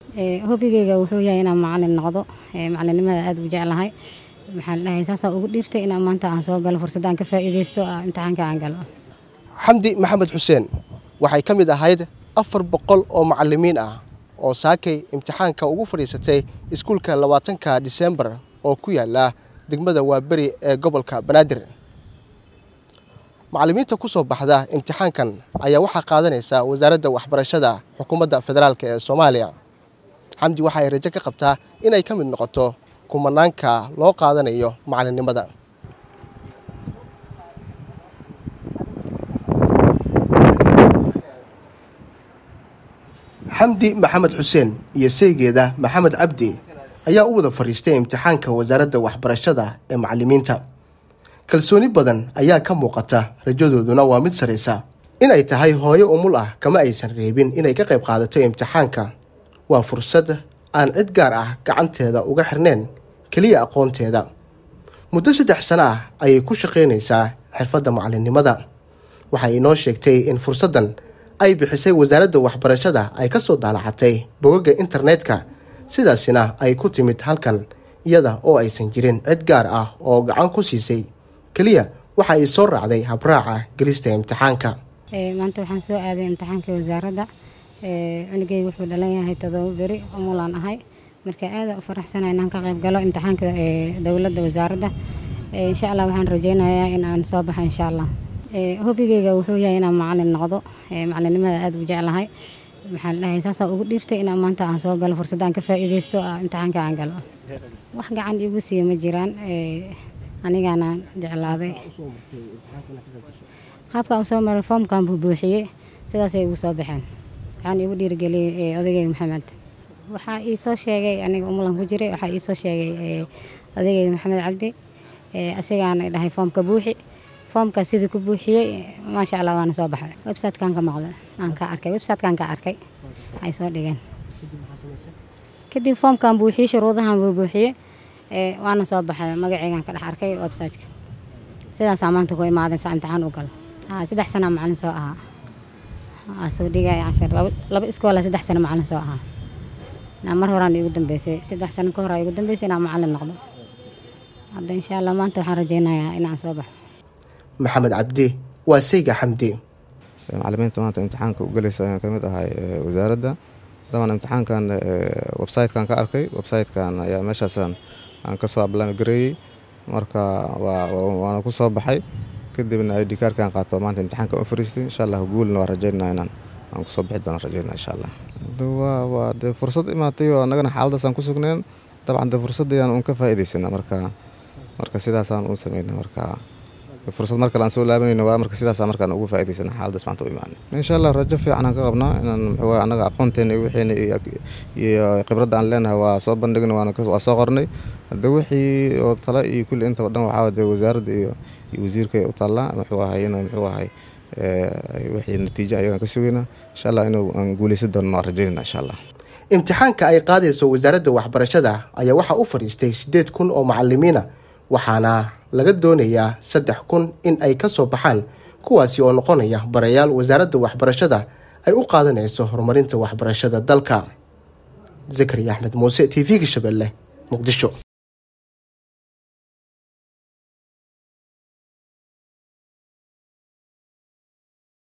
hobigeyga wuxuu yahay inaan macalin noqdo macalinimada aada u jeclahay maxaa ladhahay saasaa ugu dhiirtay inaan maanta aan soo galo fursadaan ka faa'iidaysto imtixaanka aan galo xamdi maxamed xuseen waxay ka mid ahayd afar boqol oo macalimiin ah oo saakay imtixaanka ugu fadhiisatay iskuulka labaatanka disembar oo ku yaala degmada waaberi ee gobolka banaadir macalimiinta ku soo baxda imtixaankan ayaa waxaa qaadanaysa wasaaradda waxbarashada xukuumadda federaalk ee soomaaliya xamdi waxa ay rajo ka qabtaa inay ka mid noqoto kumanaanka loo qaadanayo macalinimada xamdi maxamed xuseen iyo saygeeda maxamed cabdi ayaa u wada fadhiistay imtixaanka wasaaradda waxbarashada ee macalimiinta kalsooni badan ayaa ka muuqata rajadooduna waa mid saraysa inay tahay hooyo umul ah kama aysan reebin inay ka qayb qaadato imtixaanka waa fursad aan cid gaar ah gacanteeda uga xirneen keliya aqoonteeda muddo saddex sano ah ayay ku shaqaynaysaa xirfadda macalinimada waxay inoo sheegtay in fursaddan ay bixisay wasaaradda waxbarashada ay ka soo daalacatay bogagga internetka sidaasina ay ku timid halkan iyada oo aysan jirin cid gaar ah oo gacan ku siisay keliya waxa ay soo raacday habraaca gelista imtixaanka maanta waxaan soo aaday imtixaanka wasaaradda cunugeyga wuxuu dhalan yahay todoba beri umulaan ahay marka aada u faraxsana inaan ka qayb galo imtixaanka dowladda wasaaradda insha allah waxaan rajeynayaa in aan soo baxa insha allah hobigeyga wuxuu yahay inaan macalin noqdo macalinimada aada u jeclahay maxaa ladhahay saasaa ugu dhiirtay inaan maanta aan soo galo fursadaan ka faa'iidaysto imtixaanka aan galo wax gacan igu siiya ma jiraan anigaana jeclaaday qaabka usoo maray foomkan buu buuxiyey sidaasay igu soo baxeen waxaan igu dhiirigeliyey odageyga maxamed waxaa ii soo sheegay aniga umulan ku jiray waxaa ii soo sheegay odageyga maxamed cabdi asigaana dhahay foomka buuxi foomka sidii ku buuxiyey maasha allah waana soo baxay websitekan ka maqlo aan ka arkay websitekan ka arkay ay soo dhigeen kadib foomkan buuxiyey shuruudahan buu buuxiyey waana soo baxay magaceygan ka dhex arkay websiteka sidaasaa maanta ku imaaday saa imtixaan u galo saddex sana macalin soo ahaa waa soo dhigay cashar laba iskoola saddex sano macalin soo ahaa mar horaan igu dambeysay saddex sano ka hor igu dambeysay inaan macalin noqdo hadda insha allah maanta waxaan rajeynayaa inaan soo baxo maxamed cabdi waa sayga xamdi macalimiinta maanta imtixaanka u gelaysa ayaan ka mid ahay wasaaradda daban imtixaankan websitekan ka arkay websitekan ayaa meeshaasaan aan kasoo ablaan gareeyey marka waana ku soo baxay kadibna id kaarkan qaato maanta imtixaanka u fariistay insha allah guulna waa rajeynaa inaan aan kusoo bixi doona rajeynaa insha allah waa dee fursad imaatay oo annagana xaaladaasaan ku sugneen dabcan dee fursaddayaan uun ka faa'iidaysana marka marka sidaasaan u sameyna marka fursad mar kale aan soo laabanayno waa marka sidaasaa markaan ugu faa'idaysana xaaladaas maanta u imaanay insha allah rajo fiican aan ka qabnaa inaan muxuu annaga aqoonteena iyo wixiina iyo khibradda aan leenahay waa soo bandhigna waa soo qornay hadda wixii oo tala iyo kulli intaba dhan waxaa dee wasaaradda iyo iyo wasiirka u taallaa muxuu ahay inuu muxuu ahay wixii natiijo ayagaan ka sugaynaa insha allah inuu aan guuleysan doono waa rajaynayna insha allah imtixaanka ay qaadayso wasaaradda waxbarashada ayaa waxaa u fadhiistay siddeed kun oo macalimiina waxaana laga doonayaa saddex kun in ay ka soo baxaan kuwaasi oo noqonaya barayaal wasaaradda waxbarashada ay u qaadanayso horumarinta waxbarashada dalka zakariya axmed muuse t v-ga shabeelle muqdisho